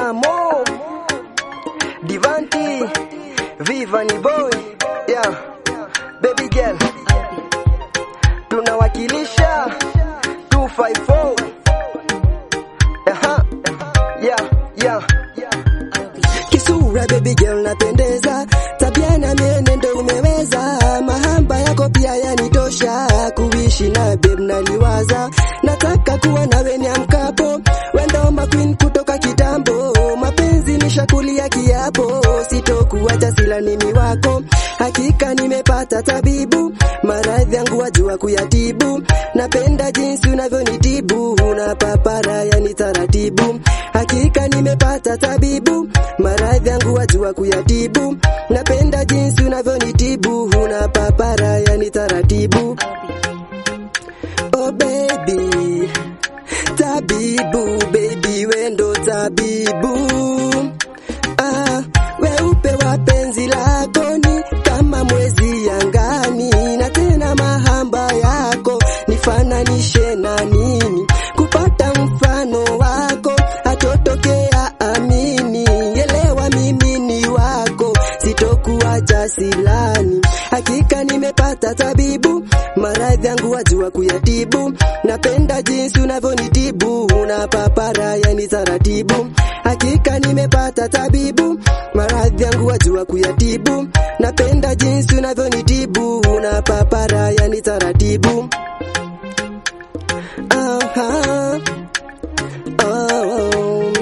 Amo Divanti Viva ni boy yeah. Baby girl tunawakilisha 254 Aha. Yeah, yeah. Kisura baby girl napendeza, tabia na mienendo umeweza, mahamba yako pia yanitosha, kuishi na babe naliwaza, nataka kuwa nawe niamkapo, wendo maqueen kutoka kitambo, mapenzi nishakulia kiapo, sitokuacha sila nimi wako, hakika nimepata tabibu, maradhi yangu wajua kuyatibu, napenda jinsi unavyonitibu, una papara yani taratibu, hakika nimepata tabibu, maradhi yangu wajua kuyatibu, napenda jinsi unavyonitibu, una papara yani taratibu. Oh baby, tabibu baby, wendo tabibu ah, weupe wa penzi lako ni kama mwezi angani, na tena mahamba yako nifananishe na nini? Kupata mfano wako hatotokea, amini, elewa mimi ni wako, sitokuacha silani. Hakika nimepata tabibu, maradhi yangu wajua kuyatibu, napenda jinsi unavyonitibu, una papara yani taratibu. Hakika nimepata tabibu, maradhi yangu wajua kuyatibu, napenda jinsi unavyonitibu, una papara yani taratibu. Aha. Oh.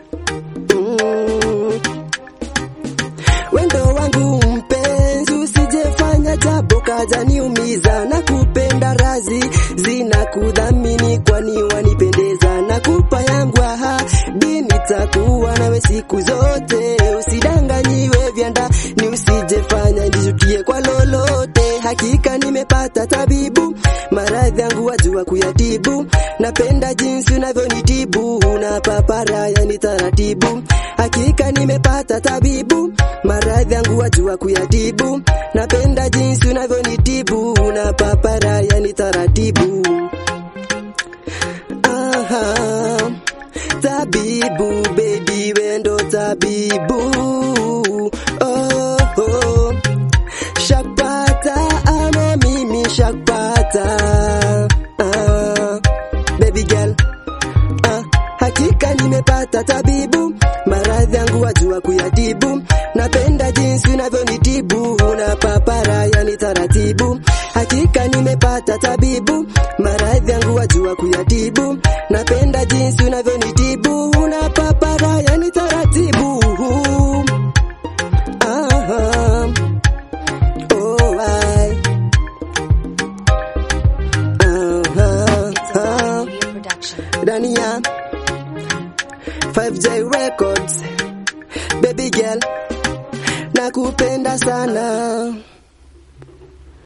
Mm. Wendo wangu mpenzi, usijefanya jambo kaja niumiza, na kupenda razi zina kudhamini, kwani wanipendeza, na kupa yangu ahadi nitakuwa nawe siku zote, usidanganyiwe vyanda ni usijefanya nijutie kwa lolote, hakika nimepata tabibu, maradhi yangu wajua kuyatibu, napenda jinsi unavyonitibu, una papara yani taratibu, hakika nimepata tabibu, maradhi yangu wajua kuyatibu, napenda jinsi unavyonitibu, una papara yani taratibu. Aha, tabibu baby, wendo tabibu. Oh, oh. Shakpata ama mimi shakpata. Ah, baby girl Ah, hakika nimepata tabibu, maradhi yangu wajua kuyatibu, napenda jinsi unavyonitibu, una papara yani taratibu. Hakika nimepata tabibu, maradhi yangu wajua kuyatibu, napenda jinsi unavyonitibu, una papara yani taratibu. Aha. Oh, I. Aha. Ah. ndani ya 5J Records. Baby girl, nakupenda sana.